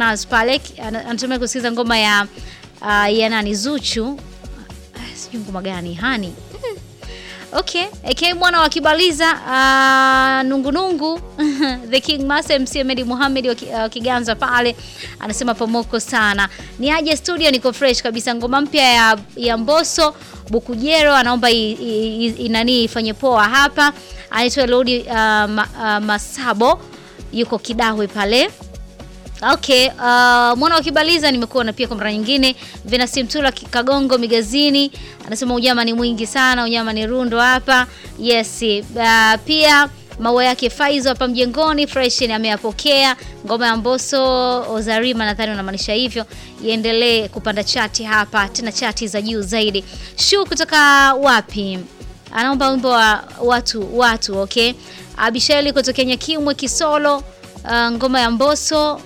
Harmonize pale ana- anatumia kusikiliza ngoma ya uh, ya nani Zuchu. Ah, Sijui ngoma gani hani Okay, AK mwana wa Kibaliza uh, nungunungu The King Master MC Ahmed Muhammad wa Ki- uh, Kiganza pale anasema pomoko sana. Ni aje studio, niko fresh kabisa. Ngoma mpya ya, ya Mbosso Bukujero anaomba i- i- i- inani ifanye poa hapa. Anaitwa Lodi uh, ma, uh, Masabo yuko Kidahwe pale. Okay, uh, mwana wa Kibaliza nimekuona pia kwa mara nyingine. Venasi Mtula Ki- Kagongo Migazini anasema unyama ni mwingi sana, unyama ni rundo hapa. Yes, uh, pia maua yake Faizo hapa mjengoni fresh ni ameyapokea. Ngoma ya Mbosso Ozarima nadhani unamaanisha hivyo, iendelee kupanda chati hapa, tena chati za juu zaidi. Shu kutoka wapi? Anaomba wimbo wa watu watu, okay. Abisheli kutoka Nyakimwe Kisolo, uh, ngoma ya Mbosso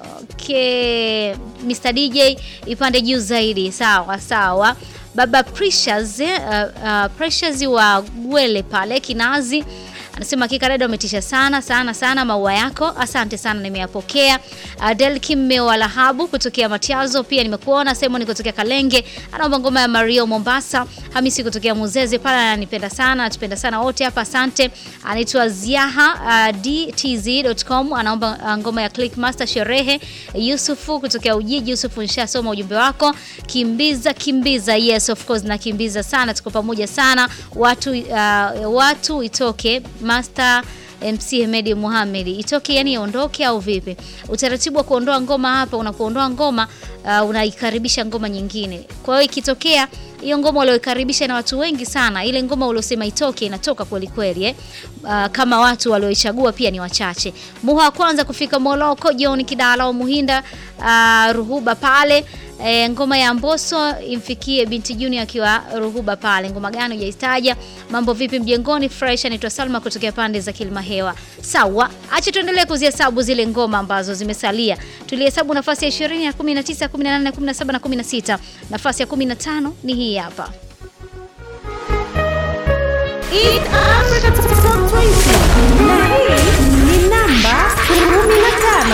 Okay, Mr DJ ipande juu zaidi. Sawa sawa. Baba Precious, eh, uh, uh, Precious wa Gwele pale Kinazi anasema hakika dada umetisha sana sana sana, maua yako asante sana, nimeyapokea. Uh, Delkim Meo wa Lahabu kutokea Matiazo pia nimekuona. Simon kutokea Kalenge anaomba ngoma ya Mario Mombasa. Hamisi kutokea Muzeze pale ananipenda sana, anatupenda sana wote hapa, asante. Anaitwa Ziaha uh, dtz.com anaomba uh, ngoma ya Clickmaster sherehe. Yusufu kutokea Ujiji. Yusufu, nishasoma ujumbe wako. Kimbiza kimbiza, yes of course, na kimbiza sana, tuko pamoja sana watu uh, watu itoke Master MC Hemedi Muhammad itoke, yani iondoke au vipi? Utaratibu wa kuondoa ngoma hapa, unapoondoa ngoma uh, unaikaribisha ngoma nyingine. Kwa hiyo ikitokea hiyo ngoma ulioikaribisha na watu wengi sana, ile ngoma uliosema itoke inatoka kweli kweli eh? Uh, kama watu walioichagua pia ni wachache. Muha wa kwanza kufika Moloko, John Kidala wa Muhinda uh, Ruhuba pale E, ngoma ya Mbosso imfikie binti Junior akiwa Ruhuba pale. Ngoma gani hujaitaja? Mambo vipi mjengoni? Fresh anaitwa Salma kutokea pande za Kilimahewa. Sawa, acha tuendelee kuzihesabu zile ngoma ambazo zimesalia. Tulihesabu nafasi ya 20, ya 19, 18, 17 na 16. Nafasi ya 15 ni hii hapa.